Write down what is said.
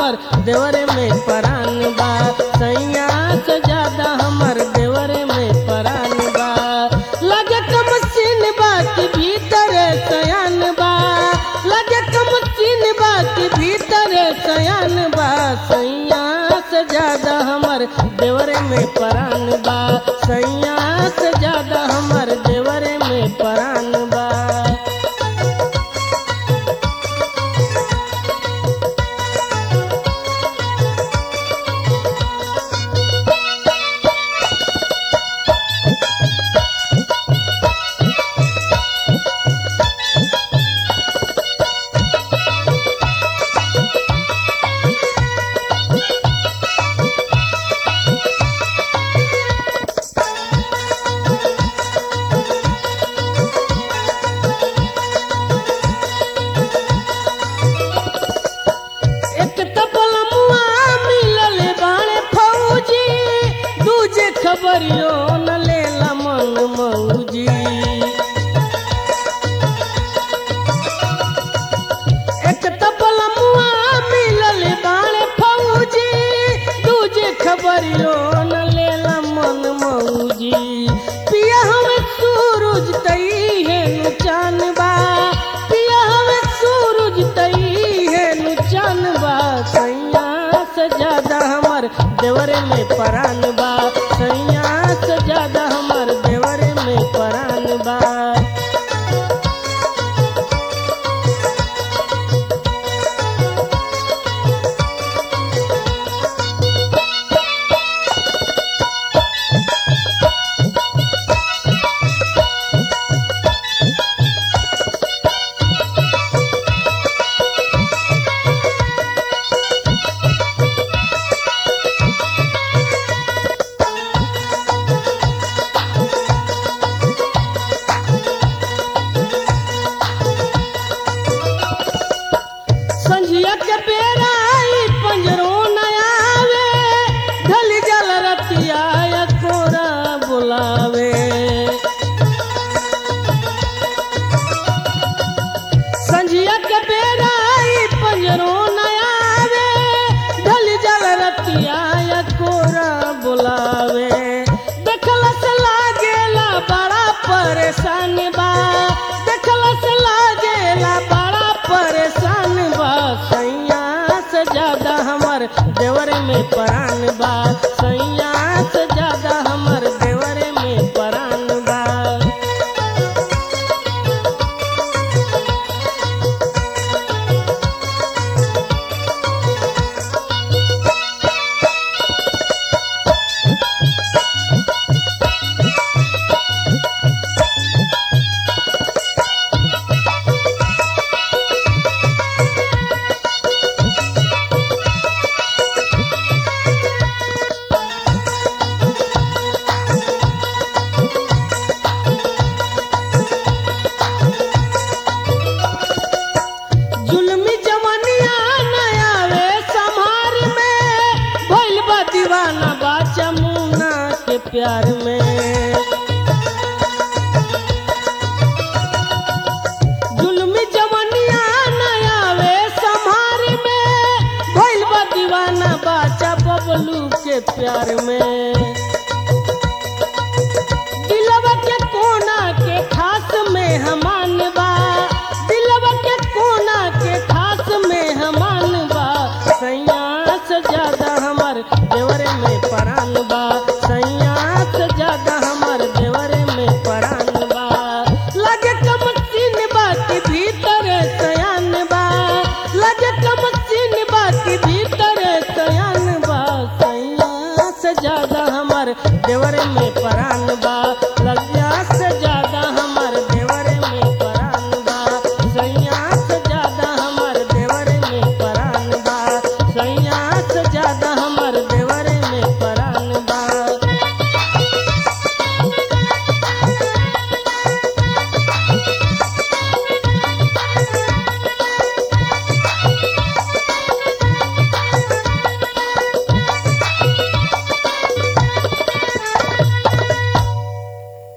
हमर देवरे में परान बा सैया से ज्यादा हमर देवरे में परान बा लगे कम सीन बा कि भीतर सयान बा लगे कम सीन बा कि भीतर सयान बा सैया से ज्यादा हमर देवरे में परान बा सैया से ज्यादा हमर देवरे में परान बा एक तपलमुआ मिलल बाणे फौजी दूजे खबरियो न लेला मन मौजी एक तपलमुआ मिलल बाणे फौजी दूजे खबरियो न लेला मन मौजी पिया हमें सूरज तई है नु चान बा पिया हमें सूरज तई है नु चान बा सैया से ज्यादा हमर देवरे में परान बा सैया से ज्यादा हमर देवरे में परान बा संझिया के बेरा आई पंजरो न आवे ढल जल रतिया या कोरा बुलावे संझिया के बेरा आई पंजरो न आवे ढल जल रतिया या कोरा बुलावे देखला से लागेला बड़ा परेशान बा देखला से लागेला बड़ा परेशान बा सैया से ज्यादा हमर देवरे में परान बा सैया से ज्यादा हमर देवरे में परान बा जुल्मी जवनिया नया वे संहार में भइल बा दीवाना बा जमुना के प्यार में जुल्मी जवनिया नया वे संहार में भइल बा दीवाना बाचा बबलू के प्यार में दिलवा के कोना के खास में हमान बा दिलवा के कोना के खास में हमान बा सैया से ज्यादा हमर देवरे में परान बा सैया से ज्यादा हमर देवरे में परान बा लगे कम सीन बा कि भीतर सयान बा लगे कम सीन बा कि भीतर सयान बा सैया से ज्यादा हमर देवरे में